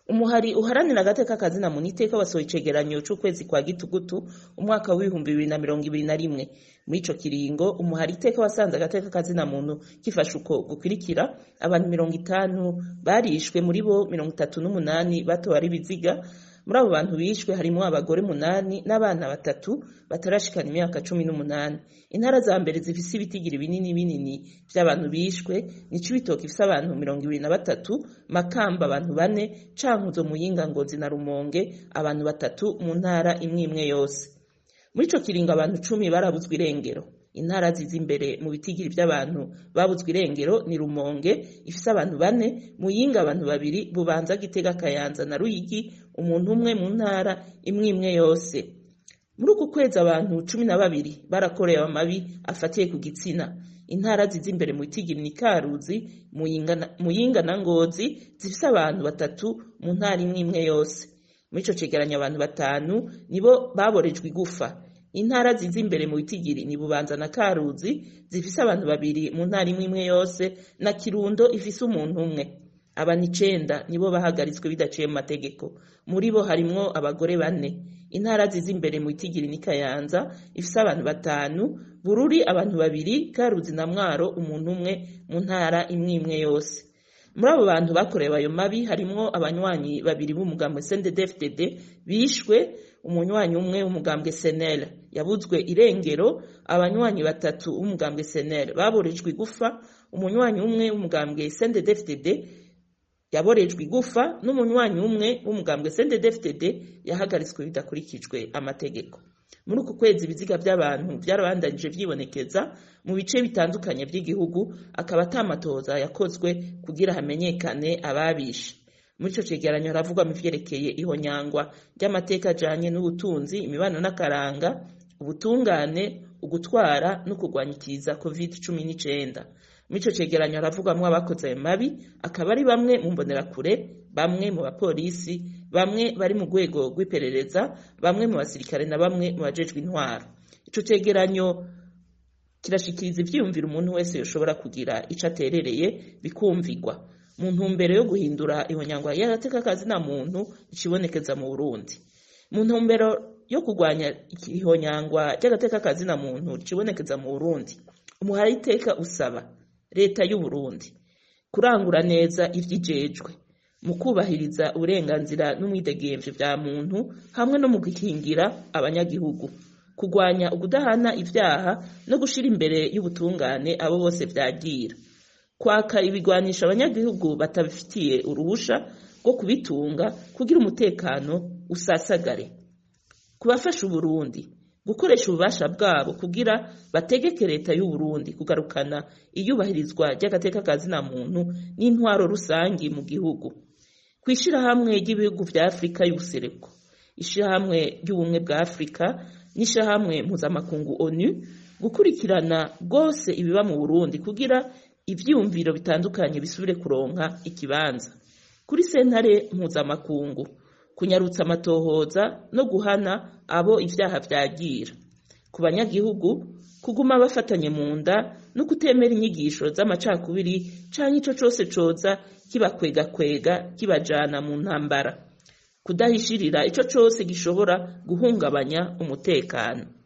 umuhari uharanira agateka kazina muntu iteka wasohoye icegeranyo c'ukwezi kwa gitugutu umwaka w'ibihumbi bibiri na mirongo ibiri na rimwe muri ico kiringo umuhari iteka wasanze agateka kazina muntu gifashe uko gukurikira abantu mirongo itanu barishwe muri bo mirongo itatu n'umunani batowe ari ibiziga muri abo bantu bishwe harimwo abagore munani n'abana batatu batarashikana imyaka cumi n'umunani intara za mbere zifise ibitigiri binini binini vy'abantu bishwe ni cibitoke ifise abantu mirongo ibiri na batatu makamba abantu bane cankuzo muyinga ngozi na rumonge abantu batatu mu ntara imwe imwe yose muri ico kiringo abantu cumi barabuzwa irengero intara ziza imbere mu bitigiri vy'abantu babuzwa irengero ni rumonge ifise abantu bane muyinga abantu babiri bubanza gitega kayanza na ruyigi umuntu umwe mu ntara imwe imwe yose muri uku kwezi abantu cumi na babiri barakorewe amabi afatiye ku gitsina intara ziza imbere mu bitigiri ni karuzi muyinga na ngozi zifise abantu batatu mu ntara imwe imwe yose muri ico cegeranyo abantu batanu nibo baborejwe igufa intara ziza imbere mu bitigiri ni bubanza na karuzi zifise abantu babiri mu ntara imwe imwe yose na kirundo ifise umuntu umwe abantu icenda nibo bahagaritswe bidaciye mu mategeko muri bo harimwo abagore bane intara ziza imbere mu bitigiri ni kayanza ifise abantu batanu bururi abantu babiri karuzi na mwaro umuntu umwe mu ntara imwe imwe yose muri abo bantu bakorewe ayo mabi harimwo abanywanyi babiri b'umugambwe CNDD-FDD bishwe umunywanyi umwe w'umugambwe SNL yabuzwe irengero abanywanyi batatu b'umugambwe SNL baborejwe igufa umunywanyi umwe w'umugambwe CNDD-FDD yaborejwe igufa n'umunywanyi umwe w'umugambwe CNDD-FDD yahagaritswe bidakurikijwe amategeko muri uku kwezi ibiziga by'abantu byarabandanije vyibonekeza mu bice bitandukanye by'igihugu akaba atamatoza yakozwe kugira hamenyekane ababishe muri ico cegeranyo haravugwamo ivyerekeye ihonyangwa ry'amateka ajanye n'ubutunzi imibano n'akaranga ubutungane ugutwara no kurwanya ikiza covid cumi n'icenda muri ico cegeranyo haravugwamwo abakoze ayo mabi akaba ari bamwe mu mbonerakure bamwe mu bapolisi bamwe bari mu rwego rw'iperereza bamwe mu basirikare na bamwe mu bajejwe intwaro ico cegeranyo kirashikiriza ivyiyumviro umuntu wese yoshobora kugira ico aterereye bikumvigwa mu ntumbero yo guhindura ihonyangwa y'agateka kazina muntu ikibonekeza mu Burundi mu ntumbero yo kurwanya ihonyangwa ry'agateka kazina muntu ikibonekeza mu Burundi umuhari iteka usaba leta y'u Burundi kurangura neza ivyijejwe mu kubahiriza uburenganzira n'umwidegemvyo vya muntu hamwe no mu gukingira abanyagihugu kurwanya ukudahana ivyaha no gushira imbere y'ubutungane abo bose vyagira kwaka ibigwanisha abanyagihugu batabifitiye uruhusha rwo kubitunga kugira umutekano usasagare kubafasha Uburundi gukoresha ububasha bwabo kugira bategeke leta y'u Burundi kugarukana iyubahirizwa ry'agateka kazina muntu n'intwaro rusangi mu gihugu kwishirahamwe ry'ibihugu vya Afrika y'ubuseruko ishirahamwe ry'ubumwe bwa Afrika n'ishirahamwe mpuzamakungu ONU gukurikirana rwose ibiba mu Burundi kugira ivyiyumviro bitandukanye bisubire kuronka ikibanza kuri sentare mpuzamakungu kunyarutsa amatohoza no guhana abo ivyaha vyagira ku banyagihugu kuguma bafatanye mu nda no kutemera inyigisho z'amacakubiri canke ico cose coza kibakwegakwega kibajana mu ntambara kudahishirira ico cose gishobora guhungabanya umutekano